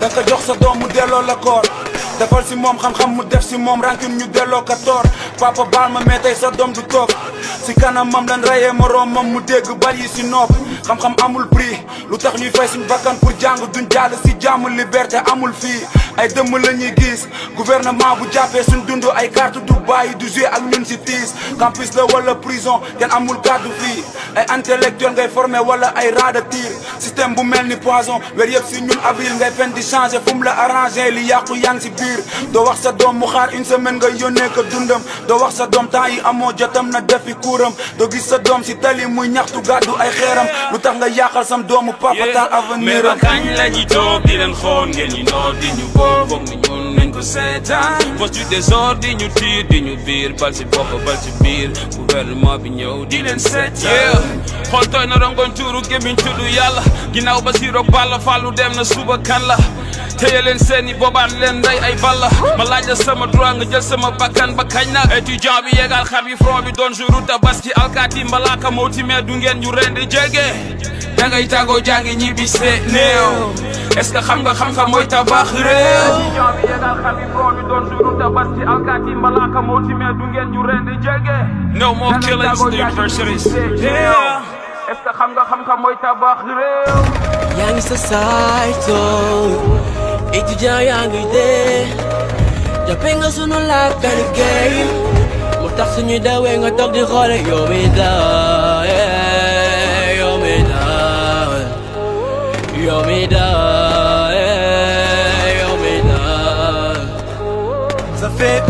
da nga ko jox sa doom mu delloo la koor defal si moom xam-xam mu def si moom rancune ñu delloo ka toor papa baal ma mais tey sa doom du toog si kanamam lan rayee moroomam mu dégg bal yi si nopp xam-xam amul prix lu tax ñuy fay suñ bakkan pour jàng duñ jàll si jàmm liberté amul fii ay dëmm la ñuy gis gouvernement bu jàppee suñ dund ay carte du bàyyi du jouer ak ñun si tiis campus la wala prison kenn amul kàddu fii ay intellectuel ngay formé wala ay rat de tir système bu mel ni poison weer yëpp si ñun avril ngay fen di changé fu mu la arrangé li yàqu yaa ngi si biir doo wax sa doom mu xaar une semaine nga yónnee ko dundam doo wax sa doom temps yi amoo jotam na defi kuuram doo gis sa doom si tali muy ñaxtu gàddu ay xeeram lu tax nga yàqal sam doomu papa taal avenir am mais ba kañ la ñuy toog di leen xool ngeen ñu noor di ñu boor foog ni ñun nañ ko seetaan force du désordre di ñu tiir di ñu biir bal si bopp bal si biir gouvernement bi ñëw di leen seetaan xool tooy na rongoñ tuuru gémmiñ tudd yàlla ginnaaw ba si roog balla fàllu dem na suba kan la téye leen seeni boobaat leen nday ay balla ma laaj la sama droit nga jël sama bakkan ba kañ nag étudiant bi yegal xar bi front bi doon jouru tabaski alkaati mbalaaka moo timee du ngeen ñu rendi jege dangay tàggoo jàngi ñibbi see néew est-ce que xam nga xam-xam mooy tabax réew étudiant bi yegal xar bi front bi doon jouru tabaski alkaati mbalaaka moo timee du ngeen ñu rendi jege no more killings in the universities est-ce que xam nga xam-xam mooy tabax réew yaa ngi sa sayto étudiant yaa ngi dee jàppe nga sunu laaj benn game mu tax suñuy dawee nga toog di xoole yow mi daa yow mi daa yow mi daa yow mi daa Ça fait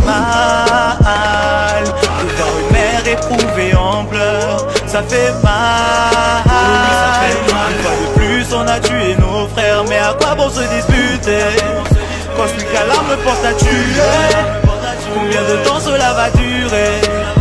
mal de voir une mère éprouvée en pleurs. Ça fait mal. Ça fait mal. Une fois de plus, on a tué nos frères. Mais à quoi bon se disputer Quand celui qui a l'arme pense à tuer. Combien de temps cela va durer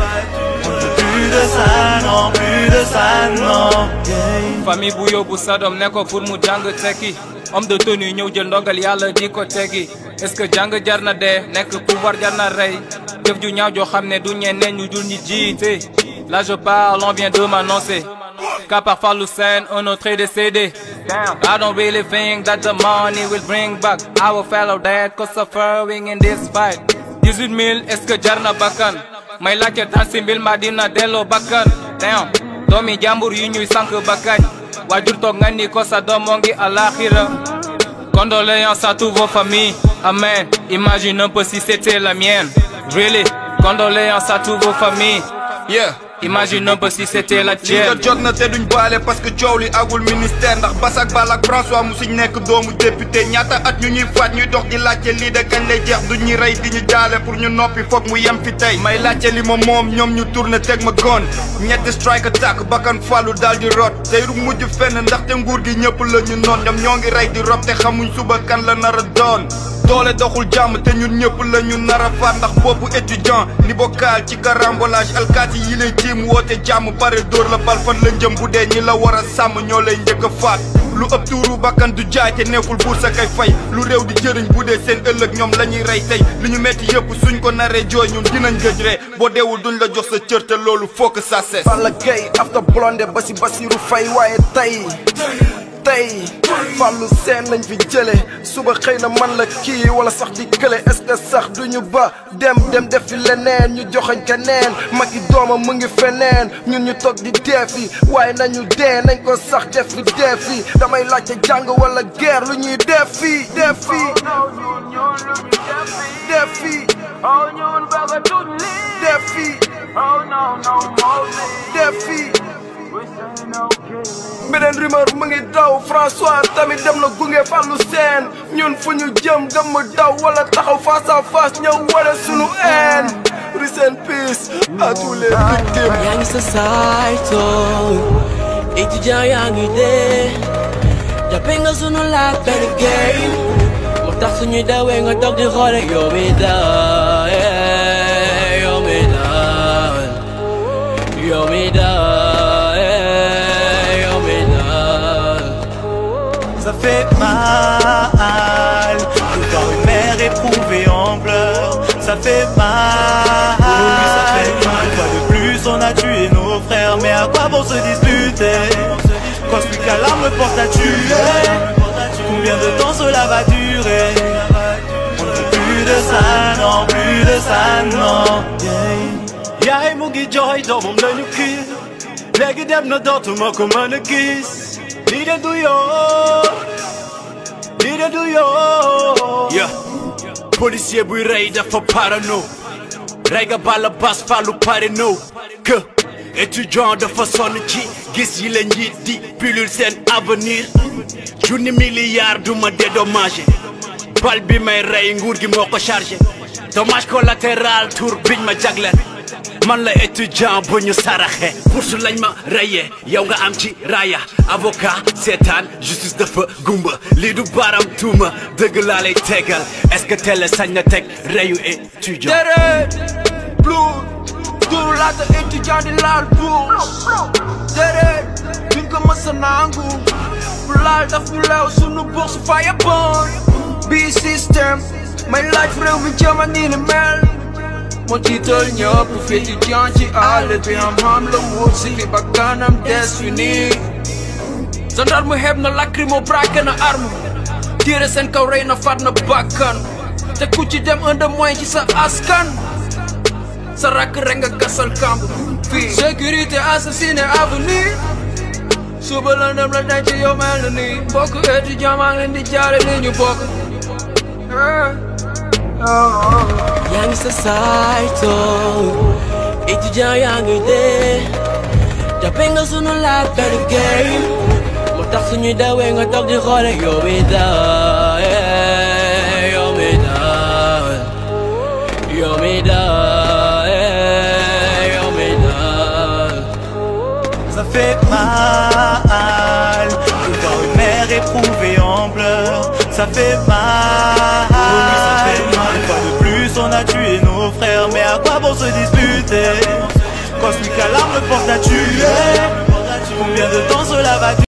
On ne veut Plus de ça, non, plus de ça, non. Yeah. famille bu yóbbu sa doom ne ko pour mu jàng tekki homme de tenue ñëw jël ndongal yàlla di ko teggi est-ce que jàng jar na dee nekk pouvoir jar na rey jëf ju ñaaw joo xam ne du ñeneen ñu dul ñi jiite là je parle on vient de m'annoncer qu'à part Fallou Sène un autre est décédé I don't really think that the money will bring back our fellow dead cause suffering in this fight 18 000 est-ce que jar na bakkan may laajte tan si mbil ma dina delloo bakkan damn doomi jàmbur yi ñuy sànq bakkañ waajur toog nga ni ko sa doom moo ngi alaxira condoléances à toutes vos familles amen imagine un peu si c'était la mienne really condoléances à toutes vos familles yeah imagine un peu si c'était la li nga tienne jot na te duñ baale parce que coow li agul ministère ndax Basak Bal ak François musuñ nekk doomu député ñaata at ñu ñuy faat ñuy dox di laajte lii de kañ lay jeex duñ ñuy rey di ñu jaale pour ñu noppi foog mu yem fi tey may laajte li ma moom ñoom ñu tourné teg ma gon ñetti strike attack bakkan fàllu daal di rot tey du mujj fenn ndaxte nguur gi ñëpp la ñu noon ñoom ñoo ngi rey di rob te xamuñ suba kan la nar a doon doole doxul jàmm te ñun ñëpp la ñu nar a faat ndax boppu étudiant ni bokkal ci carambolage alkaati yi lay tiim woote jàmm pare dóor la bal fan la njëm bu dee ñi la war a sàmm ñoo lay njëkk a faat lu ëpp tuuru bakkan du jaay te nekkul buur sa kay fay lu réew di jëriñ bu dee seen ëllëg ñoom la ñuy rey tey li ñu metti yëpp suñ ko naree jooy ñun dinañ gëj ree boo deewul duñ la jox sa cër te loolu faut que ça cesse Balla Gaye after blonde ba si Basiru Fay waaye tey tey Fallou Sène lañ fi jële suba xëy na man la kii wala sax di kële est-ce que sax duñu ba dem dem def fi leneen ñu joxañ keneen magi doomam mu ngi feneen ñun ñu toog di deefi waaye nañu dee nañ ko sax def fi deefi damay laajte jàng wala guerre lu ñuy def fii def fii def fii def fii def fii beneen rumeur mu ngi daw François tamit dem na gunge Fallou Sène ñun fu ñu jëm gëm daw wala taxaw face à face ñëw wane sunu haine rest in peace à tous les victimes yaa ngi sa sayto étudiant yaa ngi dee jàppe nga sunu laaj benn game mu tax suñuy dawee nga toog di xoole yow mi daa yow mi daa yow mi daa yow mi daa Ça fait mal de voir une mère éprouvée en pleurs. Ça fait mal. Ça fait mal. Une fois de plus, on a tué nos frères. Mais à quoi bon se disputer Quand celui qui a l'arme porte à tuer Combien de temps cela va durer durer. On ne veut plus de ça, non, plus de ça, non. Yeah. yaay mu ngi jooy doomam lañu kii léegi dem na dootuma ko mën a gis lii de du yoon lii de du yoon. yeah policier buy rey dafa parano rey nga bala bas falu parano que étudiant dafa sonn ci gis yi la njiit di pilule seen avenir junni milliard du ma dédommagé bal bi may rey nguur gi moo ko chargé dommage collatéral tour biñ ma jagleel man la étudiant bu ñu saraxe bourse lañ ma reyee yow nga am ci raya avocat seetaan justice dafa gumba lii du baram tuuma dëgg laa lay tegal est-ce que télé sañ na teg reyu étudiant deret blue duru laata étudiant di laal bourse deret duñ ko mës a nangu bu laal daf ñu leew sunu bourse faya bon bii système may laaj réew mi jëma nii ni mel moo jiital ñëpp fi étudiant ci àll bi am xam la wut si fi ba kanam des fi nii gendarme xeeb na lacrymo braqué na arme tiire seen kaw rey na faat na bakkan te ku ci dem un de moins ci sa askan sa rakk rek nga gasal kamb fii sécurité assassiné avenue suba la dem la denc yow mel na nii mbokk étudiant maa ngi leen di jaare li ñu bokk yaa ngi sa sayto étudiant yaa ngi dee jàppe nga sunu laakari game moo tax suñuy dawee nga toog di xoole yow mi daa yow mi daa yow mi daa yow mi daa Ça fait mal de voir une mère éprouvée en pleurs. Ça fait mal. ça fait mal. Une fois de plus, on a tué nos frères. Mais à quoi bon se disputer Cosmic Alarme porte à tuer. Combien de temps cela va durer